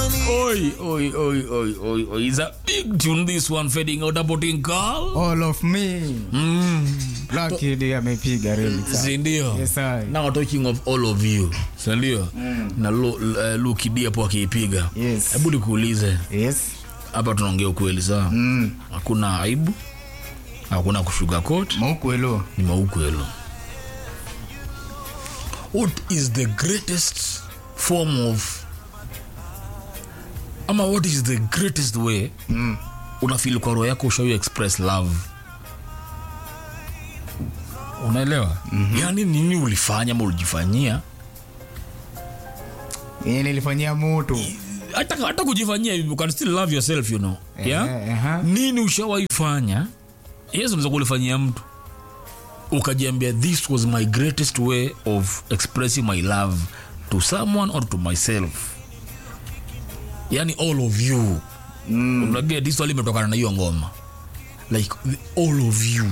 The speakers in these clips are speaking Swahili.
Oi, oi, oi, oi, oi, oi. It's a big tune, this one, fading out about in call. all of me Mm. Lucky ndiye amepiga remix Sindio? Yes, I. Now talking of all of you. Sindio? Na Lu- uh, Lucky D hapo akiipiga. Yes. Hebu nikuulize. yes Hapa tunaongea ukweli sawa? mm. Hakuna aibu. Hakuna kushuga coat. maukwelo Ni maukwelo. What is the greatest form of ama what is the greatest way mm. unafeel kwa roho yako ushawi express love unaelewa mm-hmm. yani nini ulifanya ama ulijifanyia yenye nilifanyia mutu hata, hata kujifanyia you can still love yourself you know yeah? Eh, aha. nini ushawaifanya yes unaweza kulifanyia mtu ukajiambia this was my greatest way of expressing my love to someone or to myself yani all of you mm. unaget hii swali imetokana na hiyo ngoma like the- all of you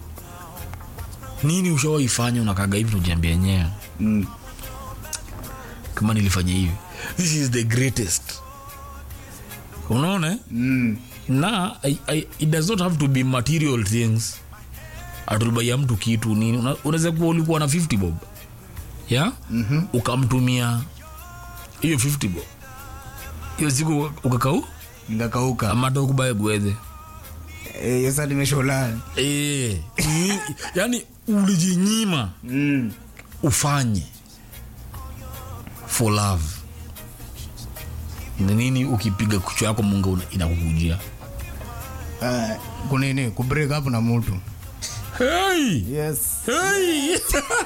nini ushawaifanya unakaga hivi unajiambia yenyewe Mm. kama nilifanya hivi this is the greatest unaona eh? Mm. na I, I, it does not have to be material things atulibaiya mtu kitu nini Una- unaweza kuwa ulikuwa na 50 bob ya mm-hmm. ukamtumia hiyo 50 bob hiyo siku ukakau ngakauka amata ukubaye gwethe Eh, hiyo saa nimesholana e, yani ulijinyima mm. ufanye for love ni nini ukipiga kuchwa yako munga una- inakukujia uh, kunini kubreak up na mutu hey! yes Hey!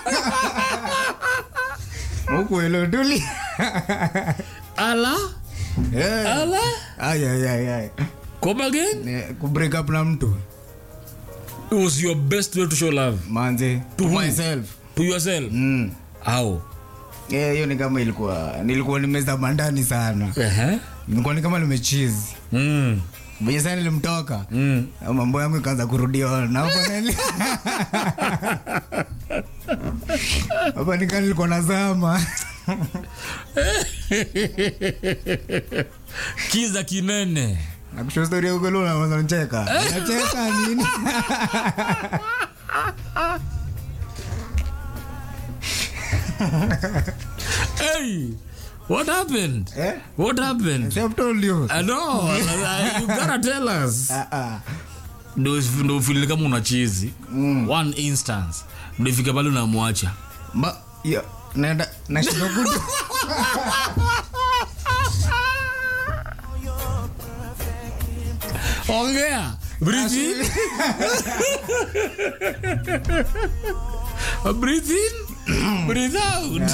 ukwelo tuli ala Eh. ala Ay, ay, ay, ay. come again Ne- kubreak up na mtu it was your best way to show love manze to who? myself to yourself mm. how Eh, hiyo ni kama ilikuwa nilikuwa nimezama ndani sana uh-huh. nilikuwa ni kama nimechizi mm. venye saa nilimtoka Mm. na mambo yangu ikaanza kurudia na hapa nili- hapa nika nilikuwa nazama kiza kinene nakusho stori ya ukweli unaanza nicheka nacheka nini hey what happened Eh? what happened See, I've told you. I know you gotta tell us Ah, ah. ndo ndo ufili kama una chizi one instance ndo ifike pale unamwacha Ma- ya, naenda nashinda kutu ongea breathe in breathe in breathe out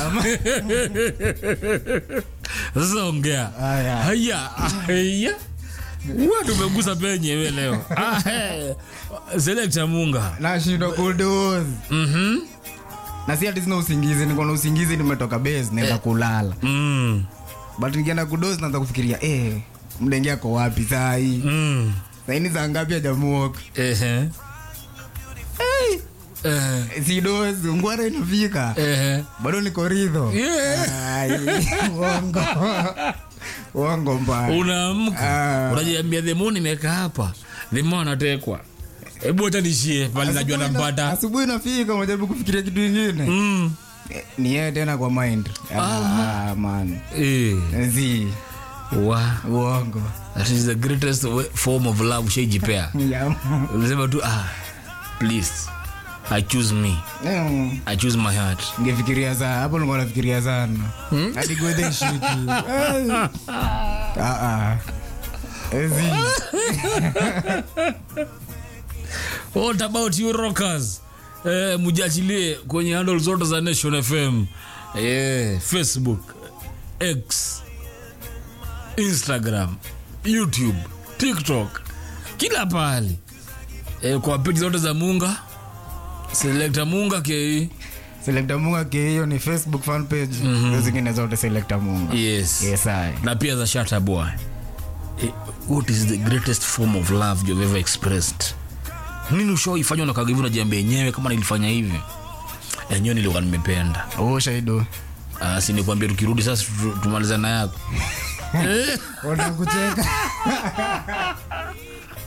sasa ongea Aya. haya haya Wewe tumegusa penyewe leo Ah, eh. selekta munga nashindwa kudozi Mhm. na si ati sina usingizi niko na usingizi nimetoka base naenda kulala Mm. but nikienda kudozi naanza kufikiria eh, mdenge ako wapi saa hii Mm. saini saa ngapi ajamuoka Ehe. Eh, si dozi ngwara inafika ehe. bado niko ridho Yeah. Ai, uongo uongo mbaya unaamka Ah. unajiambia themo nimekaa hapa themo anatekwa hebu hata nishie pale najua Asubuhi na- nampata asubuhi nafika unajaribu kufikiria kitu ingine Mm. Eh, ni yeye tena kwa mind ah, man Eh. zi Wa. uongo that is the greatest way- form of love ushaijipea Yeah. unasema tu ah, please i choose me Mm. i choose my heart ngefikiria sana hapo nilikuwa nafikiria sana hadi gwethe shiki Ah, ah. Ezi. what about you rockers eh, mujachilie kwenye handle zote za nation fm eh, facebook x instagram youtube tiktok kila pahali eh, kwa peji zote za munga selekta munga ke Selector munga ke hiyo ni facebook fan page hizo zingine zote selector munga yes yes I. na pia za shata boy eh, what is the greatest form of love you've ever expressed nini ushaifanywa na kagavi unajiambia yenyewe kama nilifanya hivi enyewe nilikuwa nimependa oh shaido uh, sinikwambia tukirudi sasa tu- tumalizana yako Eh, unakucheka